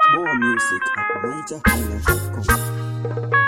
More music at NigerHighlife.com.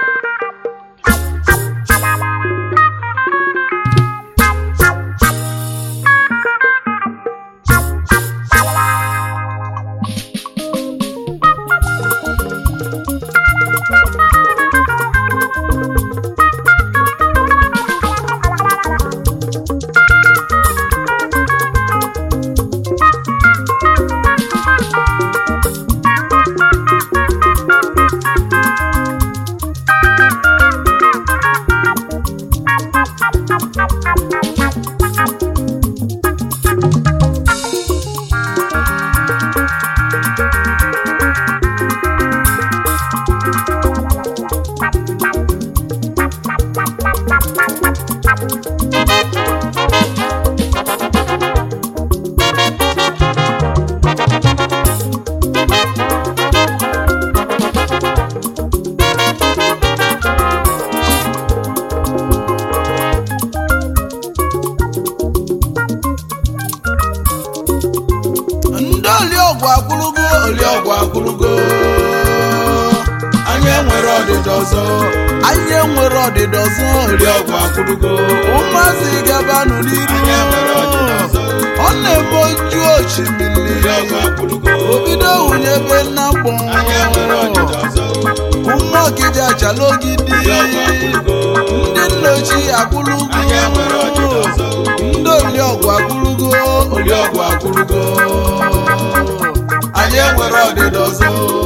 ndị oliọgwụ akwụrụgo oliọgwụ akwụrụgo anyị enwere ọdịda ọzọ anyị enwere ọdịda ọzọ oliọgwụ akwụrụgo ụmụazị gabanụ n'iru ọ na-eme oju osimiri obido hunyebe na mkpọ ụmụ ọkịja achala ogidi ndị nna ochie akwụrụgo ndị oliọgwụ akwụrụgo oliọgwụ akwụrụgo anyị enwere ọdịda ọzọ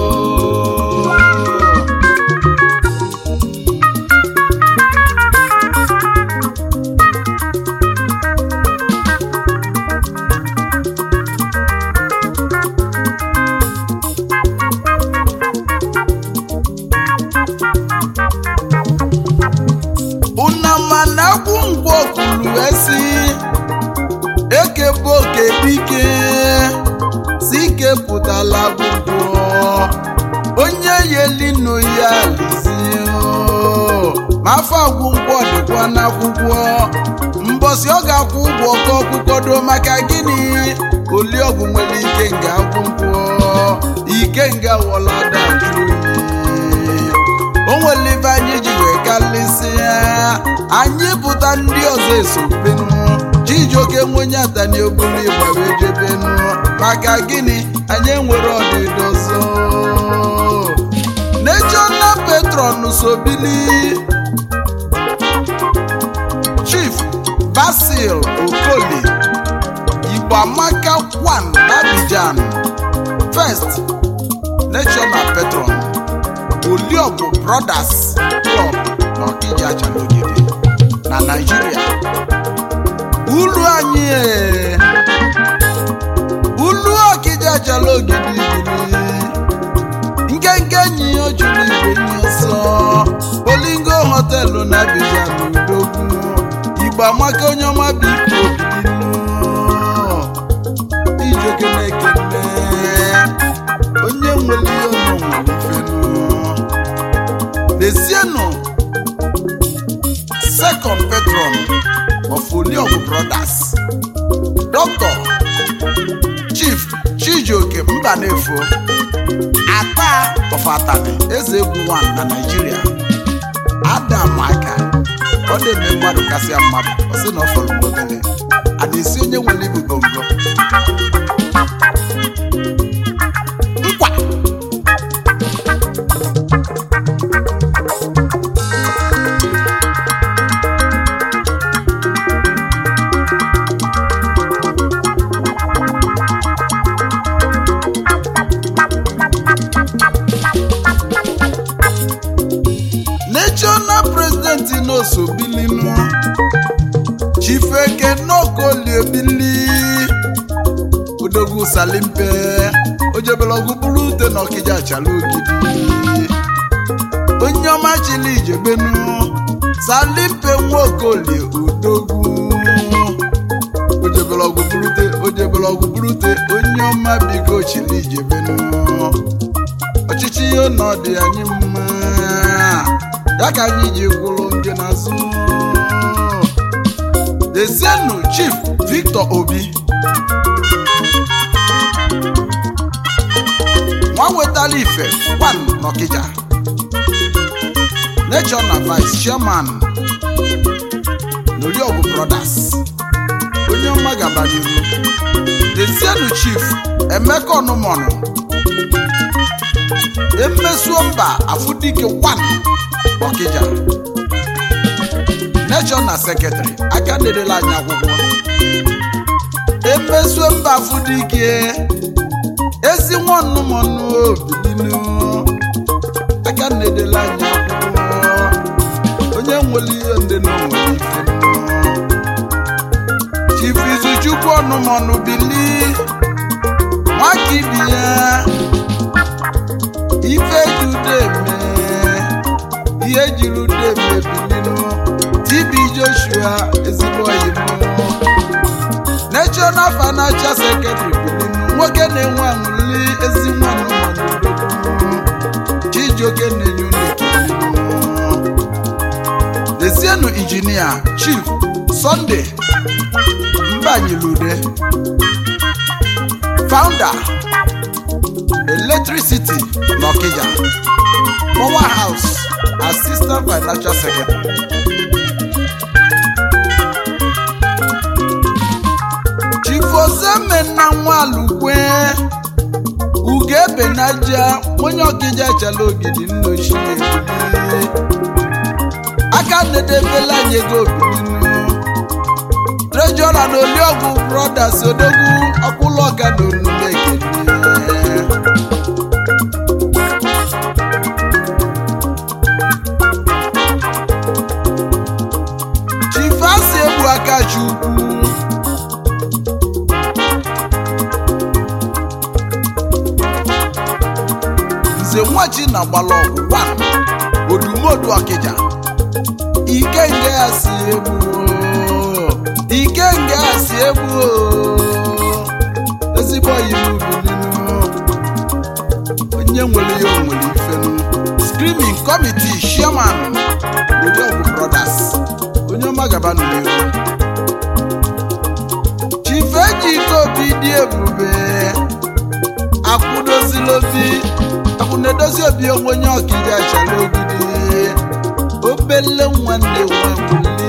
unama na-akwụ ngwọ kwuru esi eke bụ oke dike si ike pụtala gwụgwọ onye yelinu ya lizie ma afọ agwụ ngwọ dịkwa n'akwụkwọ mbọsị ọ ga-akwụ ụgwọ ka ọkwụkwọdo maka gịnị oliọgwụ nwere ike nga akwụkwọ ike nga wọlada jụrụ o nwere ibe anyị ji wee kalịsịa anyị pụta ndị ọzọ esopenu chijioke nwenye atani oburu ịgba wee jebenu maka gịnị anyị enwere ọdịda ọzọ national patron sobili chief basil okoli igbamaka kwan abidjan first national patron oliọgwụ brothers club na ọkija achalogide na naijiria ulu anyị ee, ulu ọkija achalogide bili nkenke enyi ya juru igwe nye ọsọ olingo họtelụ na abidjan udogwu igbo amaka onye ọma biko bilinu ijoke na-ekene onye nwere ihe ọnụ nwere ifenu Desienu second patron of Oliọgwụ Brothers Dr. Chief Chijioke Mbanefo Ata of Atani Eze Egwu 1 na Nigeria Adam aka ọ na-eme mmadụ kasịa mmadụ ọ sị na ọ fọrọ obere a na-esi onye nwere ibu bongo nkwa national president n'oso bilinu chifeke n'okoliebili odogwu salimpe ojebelọgwụ bụrụ ute na ọkịja achala ogidi onye ọma chili ijebenu salimpe nwaokolie odogwu ojebelọgwụ bụrụ ute ojebelọgwụ bụrụ ute onye ọma biko chili ijebenu ọchịchị ihe nọ dị anyị mma ya ka anyị ji gwụrụ ndị n'azụ Ezienu Chief Victor Obi nwa wetala ife wan n'ọkịja nature na vice chairman n'Oriọgụ brothers onye ọma gaba n'iru dezienu chief emeka ọnụmọnụ emesuo mba afụdike wan ọkịja nature na sekretrị aka na-edela anyị akwụkwọ emesuo mba afụdike ezi nwa ọnụmọnụ obilinu aka na-edela anyị akwụkwọ onye nwere ihe ndị na onwere ife chief izuchukwu ọnụmọnụ bili nwaka ibi ya ife judeme ihe jiri udeme bilinu tibi joshua ezigbo oyibo national financial secretary bilinu nwoke na-enwe aṅụli ezi nwa ọnụmọnụ odogwu chijioke na-enye unu ekele Dezienu injinia Chief Sunday Mbanyilude Founder Electricity n'Ọkịja Power House Assistant Financial Secretary Chief Ozemenna Nwalukwe Ugebenaja onye Ọkịja chala ogidi nna ochie ebili aka nedebela anyị ego obininu trejọra na oliọgwụ brothers odogwu ọkwụlọga na onume ekene chifasi egbu aka chukwu nze nwachi na gbalọgwụ 1 odumodu ọkịja ikenge ya si egbu o. ikenge ya si egbu o. ezigbo oyibo bilinu onye nwere ya o nwere ifenu screaming committee chairman Oriọgụ brothers onye ọma gaba n'ihu chief ejike obi dị ebube akwụdozilobi akwụnedozi obi onwe onye ọkịja chara ogidi obele nwanne nwabuli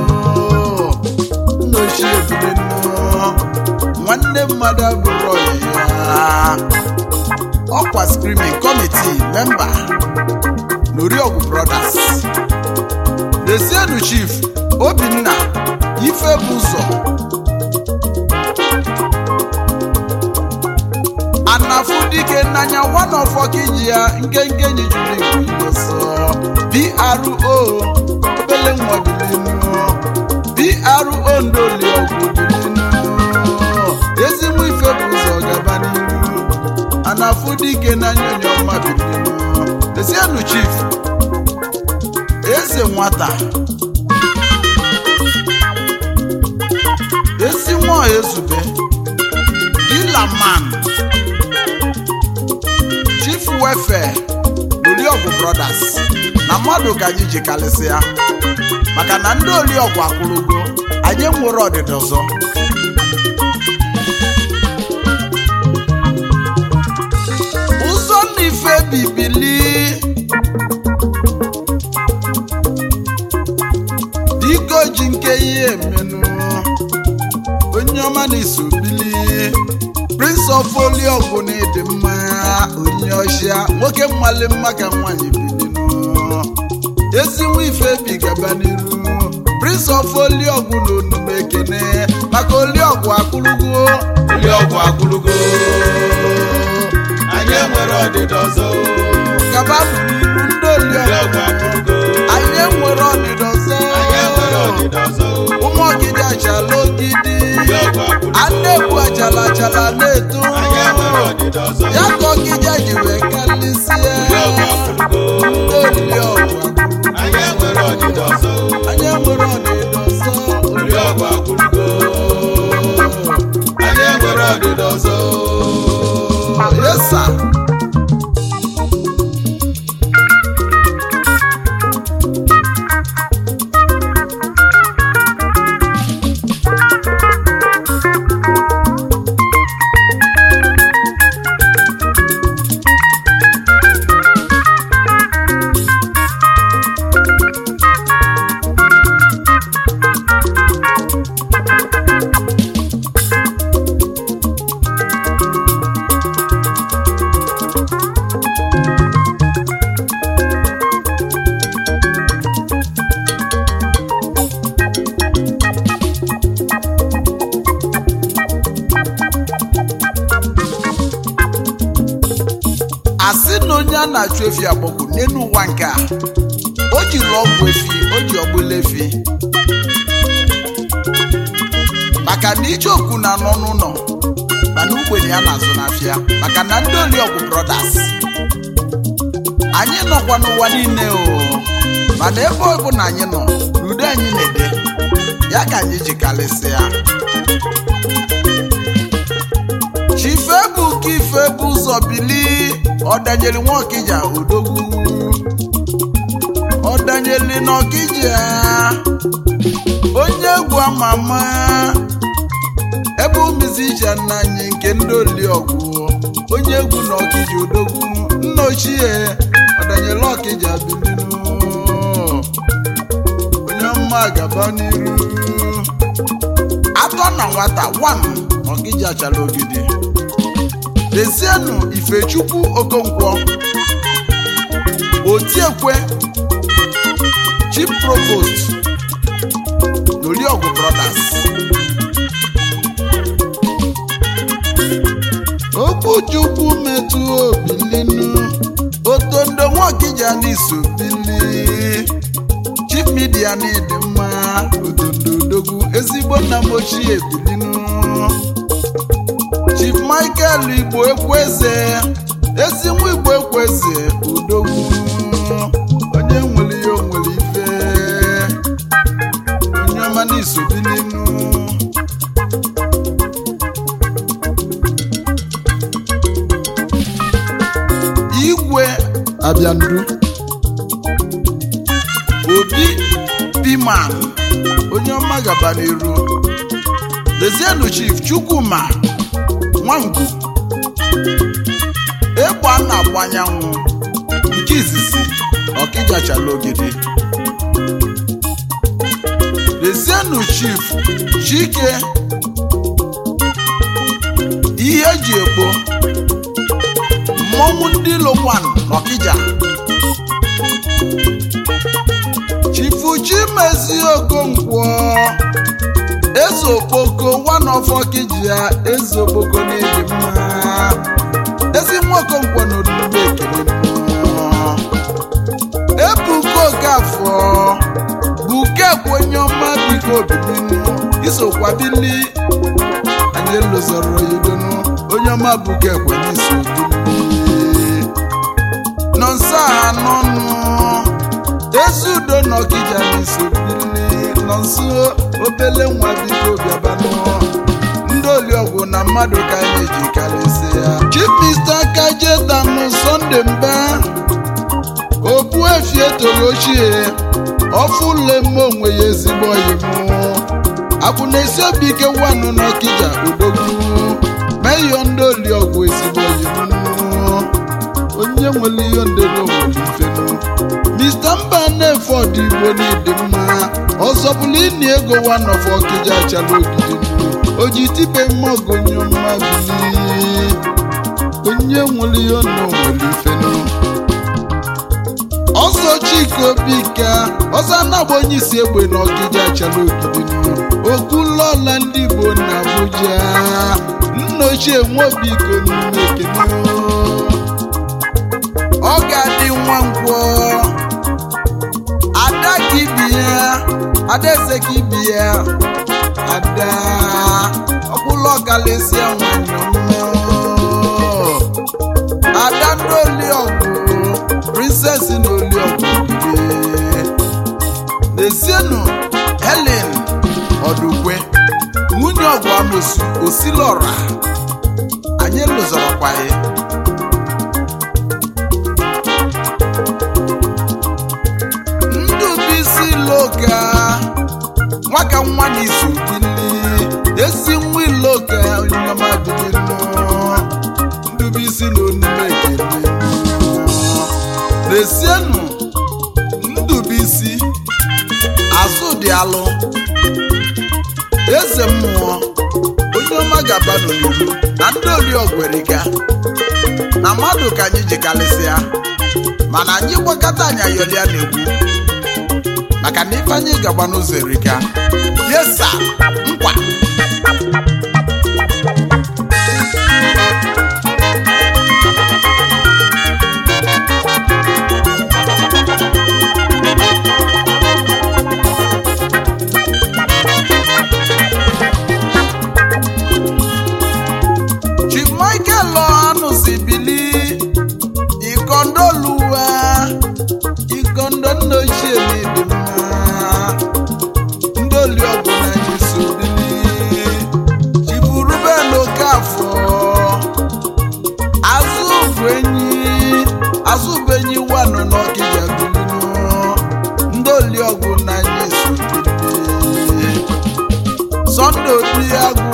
nna ochie ebule nnọọ nwanne mmadụ abụrụ ya ọkwa screaming committee memba n'Oriọgụ brothers Desienu chief obinna ife bụ ụzọ anafudike n'anya wanọfọkiji ya nkenke enyi juru igwe igoso PRO obele nwadilinu PRO ndoliọgwụ bilinu ezigbo ife bụ ụzọ gaba n'iru anafudike n'anya onye ọma bilinu Desienu chief eze nwata ezi nwa ezube dilaman chief welfare Oriọgụ brothers na mmadụ ka anyị ji kalịsịa maka na ndị Oriọgụ akwụrụgo anyị nwere ọdịda ọzọ ụzọ na ife bibili diko ji nke ihe emenụ onye ọma na-eso bili prince of Oriọgụ na ịdị mma onye ọchịa nwoke mmali mma ka nwaanyị bilinu ezinwa ife bi gaba n'iru prince of Oriọgụ na onume ekene maka Oriọgụ akụrụgo Oriọgụ akwụrụgo anyị enwere ọdịda ọzọ gaba n'iru ndị Oriọgụ Oriọgụ akwụrụgo anyị enwere ọdịda ọzọ anyị enwere ọdịda ọzọ ụmụ ọgidi achala ogidi Oriọgụ akwụrụgo a na-egbu achala achala na-eto anyị enwere ọdịda ọzọ ya ka ọgidi ji wee kalịsie Oriọgụ akwụrụgo ndị Oriọgụ anyị enwere ọdịda ọzọ anyị enwere ọdịda ọzọ Oriọgụ akwụrụgo anyị enwere ọdịda ọzọ yesa asị na onye a na-achụ efi agbọgwụ n'elu ụwa nke a o jiri ọgwụ efi o ji ọgbụla efi maka na ijeokwu na-anọ n'ụlọ mana ugbenye ya na-azụ n'afịa maka na ndị oliọgwụ brothers anyị nọkwa n'ụwa niile o mana ebe ọ bụ na anyị nọ n'udo anyị na-ede ya ka anyị ji karịsịa chife bụ ka ife bụ ụzọ bili ọdanyeli nwaokija odogwu ọdanyeli n'ọkija onye egwu ama ama ebe umizicha nna anyị nke ndị oliọgwụ onye egwu na ọkija odogwu nna ochie ọdanyeli ọkija bilinu onye mma gaba n'iru atọ na nwata wan ọkija chara ogidi Dezienụ Ifechukwu Okonkwo Otiekwe Chief Provost n'Oliọgwụ Brothers Okwuchukwu metụ obi ninu Otondo Nwokija n'iso bili Chief Media n'ịdị mma Otondo Odogwu ezigbo nna m ochie bilinu Chief Michael Igbo Ekweze ezi nwa Igbo Ekweze Odogwu onye nwere ihe o nwere ife onye ọma n'isobi n'inu igwe abịandu obi piman onye ọma gaba n'iru lezienụ chief chukwuma nwangwu egbe a na-agba anyanwụ nke izizi ọkịjachala ogidi lezienụ chief chike ihe eji egbo mmọnwụ ndị lokwan n'ọkịja chifu chimezi okonkwo eze okpoko one of ọkịja eze okpoko n'ịdị mma ezi nwa okonkwo na olugbo ekele mmụọ ebuka okafọ bukekwe onye ọma biko obininu isokwa bili anyị elozọrọ yidonu onye ọma bukekwe n'iso bili nọ nso a n'ọnụ ezi udo na ọkịja n'iso bili nọ nso obele nwa biko bịabanụ ndị oliọgwụ na mmadụ ka anyị ji karịsịa chief mr kajetanụ sọnde mba okpu efi etoro ochie ọfụlemme onwe ya ezigbo oyimụ akwụ na-esi obi ike wanụ n'ọkịja odogwu meyọ ndị oliọgwụ ezigbo oyimụ onye nwere ihe ndebe nwere ifenu mr mba na-efe ọdịgbo n'ịdị mma ọzọ bụla ịna ego wanọfọ ọkịja achala ogidi o ji tibe mmọgụ onye ọma bili onye nwere ihe nọ nwere ifenu ọzọ chika obika ọzọ anagba onye isi egbe na ọkịja achala ogidi okwulọla ndị igbo na abuja nna ochie nwobiko n'ime ekene ọ ga-adị nwa ngwọ ada ka ibi ya adaeze ka ibi ya ada ọkwụlọ ọkalịsịa nwanyị mmụọ ada ndị oliọgwụ princess na oliọgwụ lezienụ helen ọdụkwe nwunye ọgwụ amosu osilọra anyị lụzọrọkwa ya ndụbụisi loka nwaka nwa na izu bili esi nwa iloka onyinyeọma bilinu ndụbụisi na onume ekele lesienụ ndụbụisi azụ dị alụ eze mmụọ onye ọma gaba n'oliru na ndị oriọgweriga na mmadụ ka anyị ji kalịsịa mana anyị gbakọta anyị ayọlịa na-egwu maka na ife anyị gagba n'ụzọ erika yesa nkwa ndoluwa ikondo nna ochie na-ebi mma ndoli ọgụ na anyị so bili chiburube n'oke afọ azụ bụ enyi azụ bụ enyi wanụ n'ọkịja bilinu ndoli ọgụ na anyị so bili sọnde obi agụ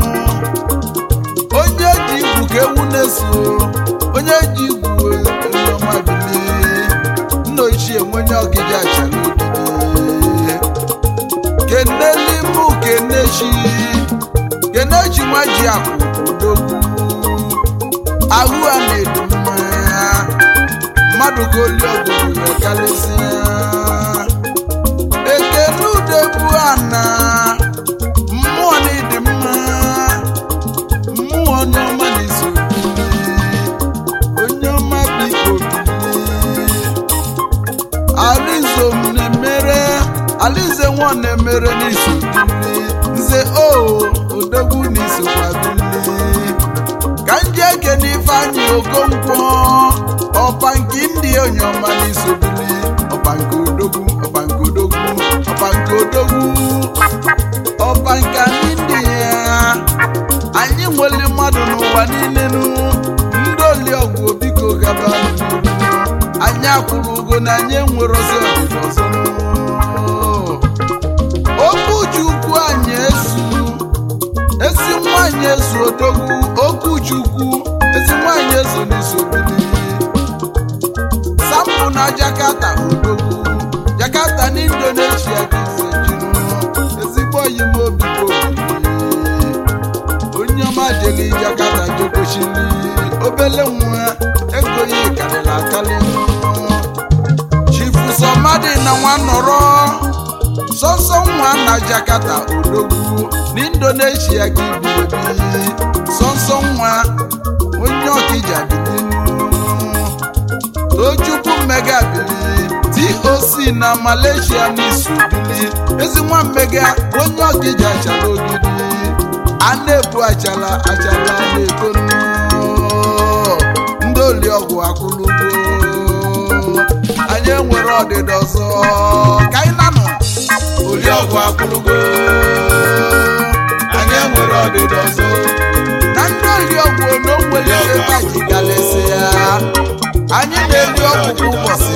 onye ji igwu ka ewu na-eso onye ji igwu onye ọma bilie nna ochie nwenye ọgịja achara ogige keneli mụ kenechi kenechi nwa ji akụ odogwu ahụ a na-edu mmanya mmadụ ka oli ọgụgụ wee karịsịa ekene udebu ana mmụọ na ịdị mma mmụọ onye ọma na-eso onye ọma biko bilie alizo m na-emere alize nwa na-emere n'iso bili nze o odogwu n'isokwa bili ka nje ekene ifeanyị okonkwo ọpa nke ndị onye ọma n'iso bili ọpa nke odogwu ọpa nke odogwu ọpa nke odogwu ọpa nke anyị ndị ya anyị nwere mmadụ n'ụwa niile nụ ndị oliọgwụ biko gaba n'ihu anyị akwụrụ ugo na anyị enwere ọzọ ọdịda ọzọ nụ. okwu chukwu anyị ezu ezi nwanyị ezu odogwu okwu chukwu ezi nwanyị ezu n'isobili sampụ na jakarta odogwu jakarta na indonesia ka ise jiri ezigbo oyi m obi bụ onye ọma jeli jakarta jokochili obele nwa ego ya karịrị akarị chifu sọmadị na nwa nọrọ sọsọ nwa na jakarta odogwu na indonesia ka ibi ebi sọsọ nwa onye ọkija bilinu tochukwu mmega bili toc na malaysia n'isu bili ezi nwa mmega onye ọkija achara ogidi a na-ebu achala achala na-eto ndị oliọgwụ akwụlugo anyị enwere ọdịda ọzọ ka anyị nanụ Oriọgwụ akwụrụgo anyị enwere ọdịda ọzọ na ndị oliọgwụ na o nwere ike taji galesi ya anyị na-eri ọgwụ kwa ụbọchị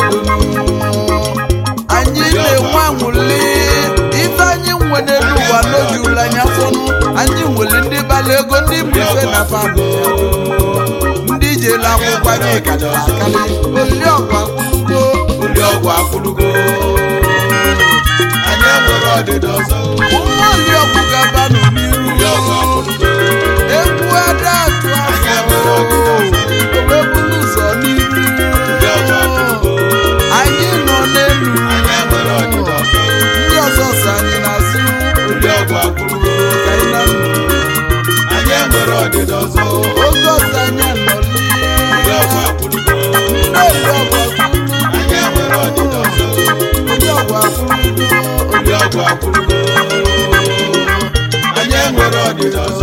anyị na-enwe anwụli ife anyị nwere n'elu ụwa n'oge ule anya fọnụ anyị nwere ndị bala ego ndị bụ ife na fabụ ndị jere akwụkwọ anyị karịrị akarị oliọgwụ akwụlugo Oriọgwụ akwụrụgo anyị enwere ọdịda ọzọ ụmụ oliọgwụ gaba n'iru Oriọgwụ akwụrụgo egwu ada atụ anyị afọ enwere ọdịda ọzọ owebulu ụzọ n'iru Oriọgwụ akwụrụgo anyị nọ n'elu anyị enwere ọdịda ọzọ ndị ọzọ so anyị n'azụ Oriọgwụ akwụrụgo ka anyị na anyị enwere ọdịda ọzọ oge ọzọ anyị anọlie Oriọgwụ akwụrụgo na-eri ọgwụ anyị enwere ọdịda ọzọ ndị ọgwụ akwụrụ Oriọgwụ akwụrụgo anyị enwere ọdịda ọzọ